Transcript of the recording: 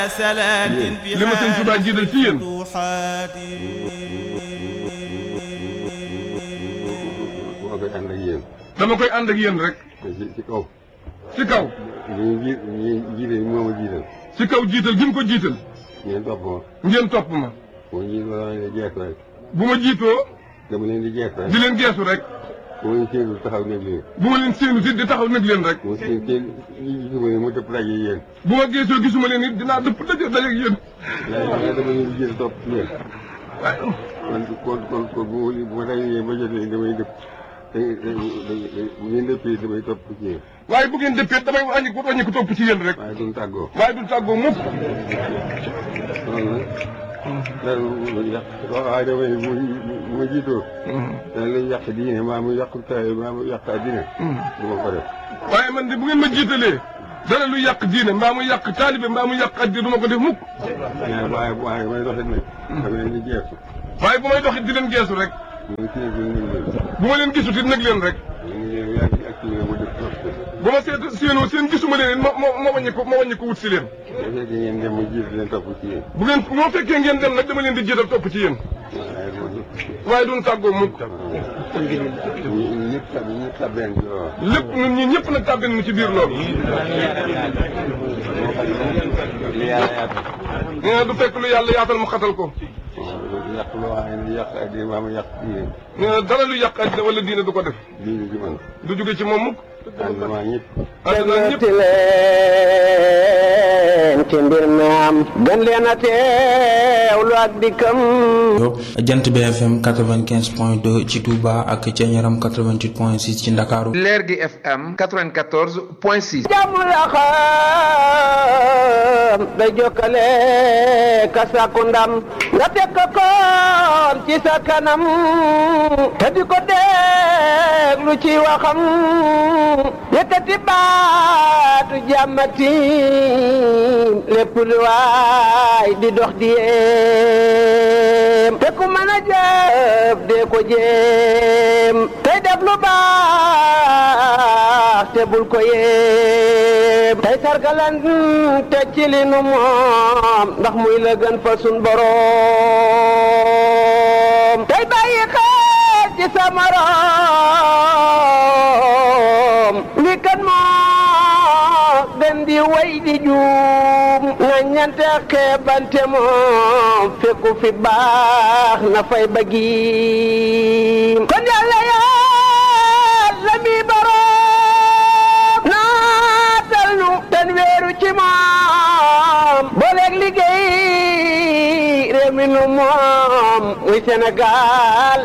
li ma sëñ Tuubaa jiital ci yéen moo koy ànd ak yéen. dama koy ànd ak yéen rek ci ci kaw. ci kaw ñu ji ñu jiite moo ma jiital. ci kaw jiital gi mu ko jiital ngeen topp ma. ngeen topp ma boo jiit ma dama leen di jeex rek. bu ma jiitoo dama leen di jeex rek. di leen geesu rek bu ma leen séenul taxaw nekk leen. bu ma leen séenu si di taxaw nag leen rek mu seen seen ñi gisuma ne mu dëpp daje yéen. bu ma geesoo gisuma leen it dinaa dëpp daje daje ak yéen waaye waaye dama leen di jiital topp ci yéen. waaye kon kon kon kon bu ma bu ma dajee yéen ba jotee damay dëpp. da da bu ngeen dëppee damay topp ci yéen. waaye bu ngeen dëppee damay wàññi ko wàññi ko topp ci yéen rek waaye duñ tàggoo. waaye du tàggoo mukk kon nag. dara lu yàq waaye damay bu bu ma jiitoo. dana lay yàq diine maa mu yàq taay maa mu yàq addina. du ma ko def. waaye man de bu ngeen ma jiitalee dara lu yàq diine mbaa mu yàq taalibe mbaa mu yàq addi du ma ko def mukk waaye waaye waaye may doxit nag. dama leen di jeexu. waaye bu may doxit di leen geesu rek ñu ngi ciy gën a leen. bu ma leen gisut it nag leen rek ñu ngi leen yaa ngi activé mu def trop. bu ma seet séenoo seen gisuma leen it ma ma ma wàññi ko ma wàññi ko wut si leen bu fekkee ngeen dem mu jiitu leen topp ci yéen. bu ngeen moo fekkee ngeen dem nag dama leen di jiital topp ci yéen waaye loolu. waaye duñ tàggoo mukk ñu ñëpp tab ñëpp tabeen ci loolu. lépp ñun ñi ñëpp nag tàbbin nu ci biir loolu li yàlla yaatal. nee na du fekk lu yàlla yaatal mu xatal ko yàq loo xam ne yàq addina maa mu yàq diine. nee na dara lu yàq addi wala diine du ko def diine ji man. du jóge ci moom mukk ànd maa ñëpp. àddina ñëpp ti leen ci mbir mi am gën leen a teewlu ak dikkam jant BFM 95 point 2 ci Touba ak ca Ñaram 88 point 6 ci Ndakaaru leer gi FM 94 point 6. jàmm la xam day jokkale ka sàkku ndam nga teg ko koon ci sa kanam te di ko déglu ci waxam yëkkati baatu jàmmati lépp lu waay di dox di yéem te ku mën a jëf dee ko jéem tey def lu baax te bul ko yéem tey sargalan te ci li nu moom ndax muy la gën fa sun boroom tey bàyyi xel ci sa morom li kan moo gën di way di juum nga ñante xeebante moom fekku fi baax na fay bëggiim kon yàlla yàlla mi boroom naatal nu ten weeru ci moom booleeg liggéey réew mi nu moom muy Sénégal